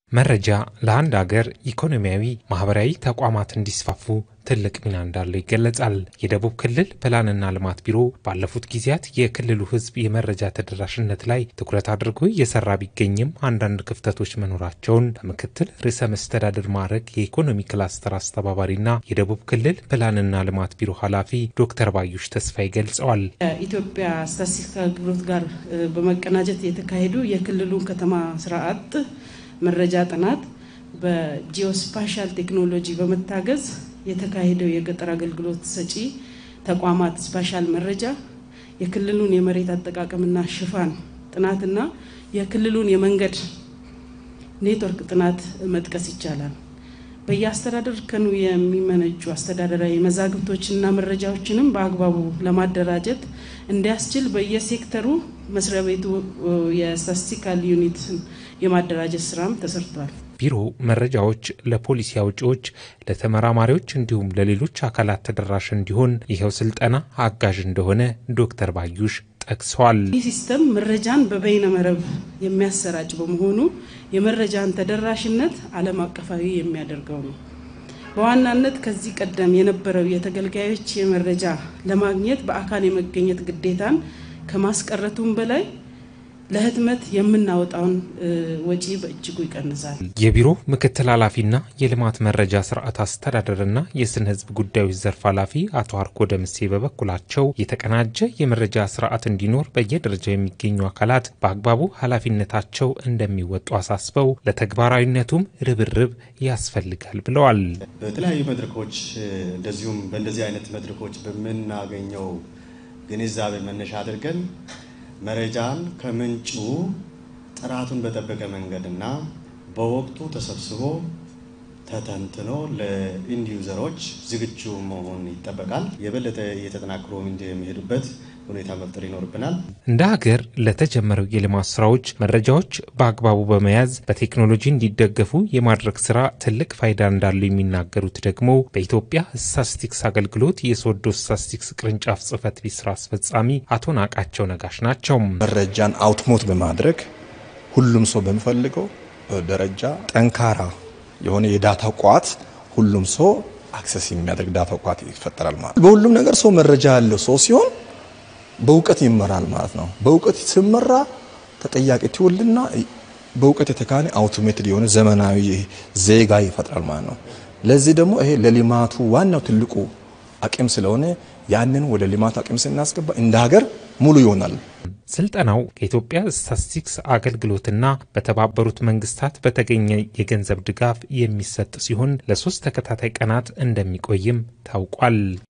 መረጃ ለአንድ ሀገር ኢኮኖሚያዊ፣ ማህበራዊ ተቋማት እንዲስፋፉ ትልቅ ሚና እንዳለው ይገለጻል። የደቡብ ክልል ፕላንና ልማት ቢሮ ባለፉት ጊዜያት የክልሉ ሕዝብ የመረጃ ተደራሽነት ላይ ትኩረት አድርጎ እየሰራ ቢገኝም አንዳንድ ክፍተቶች መኖራቸውን በምክትል ርዕሰ መስተዳድር ማዕረግ የኢኮኖሚ ክላስተር አስተባባሪና የደቡብ ክልል ፕላንና ልማት ቢሮ ኃላፊ ዶክተር ባዩሽ ተስፋዬ ገልጸዋል። ከኢትዮጵያ ስታቲስቲክስ አገልግሎት ጋር በመቀናጀት የተካሄዱ የክልሉን ከተማ ስርዓት መረጃ ጥናት በጂኦስፓሻል ቴክኖሎጂ በመታገዝ የተካሄደው የገጠር አገልግሎት ሰጪ ተቋማት ስፓሻል መረጃ የክልሉን የመሬት አጠቃቀምና ሽፋን ጥናትና የክልሉን የመንገድ ኔትወርክ ጥናት መጥቀስ ይቻላል። በየአስተዳደር እርከኑ የሚመነጩ አስተዳደራዊ መዛግብቶችና መረጃዎችንም በአግባቡ ለማደራጀት እንዲያስችል በየሴክተሩ መስሪያ ቤቱ የስታቲስቲካል ዩኒት የማደራጀት ስራም ተሰርቷል። ቢሮ መረጃዎች ለፖሊሲ አውጪዎች፣ ለተመራማሪዎች እንዲሁም ለሌሎች አካላት ተደራሽ እንዲሆን ይኸው ስልጠና አጋዥ እንደሆነ ዶክተር ባዩሽ ጠቅሰዋል። ይህ ሲስተም መረጃን በበይነ መረብ የሚያሰራጭ በመሆኑ የመረጃን ተደራሽነት ዓለም አቀፋዊ የሚያደርገው ነው። በዋናነት ከዚህ ቀደም የነበረው የተገልጋዮች የመረጃ ለማግኘት በአካል የመገኘት ግዴታን ከማስቀረቱም በላይ ለህትመት የምናወጣውን ወጪ በእጅጉ ይቀንሳል። የቢሮ ምክትል ኃላፊና የልማት መረጃ ስርዓት አስተዳደርና የስነ ህዝብ ጉዳዮች ዘርፍ ኃላፊ አቶ አርኮ ደምሴ በበኩላቸው የተቀናጀ የመረጃ ስርዓት እንዲኖር በየደረጃው የሚገኙ አካላት በአግባቡ ኃላፊነታቸው እንደሚወጡ አሳስበው ለተግባራዊነቱም ርብርብ ያስፈልጋል ብለዋል። በተለያዩ መድረኮች እንደዚሁም በእንደዚህ አይነት መድረኮች በምናገኘው ግንዛቤ መነሻ አድርገን መረጃን ከምንጩ ጥራቱን በጠበቀ መንገድና በወቅቱ ተሰብስቦ ተተንትኖ ለኢንድ ዩዘሮች ዝግጁ መሆን ይጠበቃል። የበለጠ እየተጠናክሮ የሚሄዱበት ሁኔታ መፍጠር ይኖርብናል። እንደ ሀገር ለተጀመረው የልማት ስራዎች መረጃዎች በአግባቡ በመያዝ በቴክኖሎጂ እንዲደገፉ የማድረግ ስራ ትልቅ ፋይዳ እንዳለው የሚናገሩት ደግሞ በኢትዮጵያ ስታቲስቲክስ አገልግሎት የሶዶ ስታቲስቲክስ ቅርንጫፍ ጽህፈት ቤት ስራ አስፈጻሚ አቶ ናቃቸው ነጋሽ ናቸው። መረጃን አውትሞት በማድረግ ሁሉም ሰው በሚፈልገው ደረጃ ጠንካራ የሆነ የዳታ ቋት ሁሉም ሰው አክሰስ የሚያደርግ ዳታ ቋት ይፈጠራል ማለት በሁሉም ነገር ሰው መረጃ ያለው ሰው ሲሆን በእውቀት ይመራል ማለት ነው። በእውቀት ሲመራ ተጠያቂ ትውልና በእውቀት የተካነ አውቶሜትድ የሆነ ዘመናዊ ዜጋ ይፈጥራል ማለት ነው። ለዚህ ደግሞ ይሄ ለልማቱ ዋናው ትልቁ አቅም ስለሆነ ያንን ወደ ልማት አቅም ስናስገባ እንደ ሀገር ሙሉ ይሆናል። ስልጠናው ከኢትዮጵያ ስታቲስቲክስ አገልግሎትና በተባበሩት መንግስታት በተገኘ የገንዘብ ድጋፍ የሚሰጥ ሲሆን ለሶስት ተከታታይ ቀናት እንደሚቆይም ታውቋል።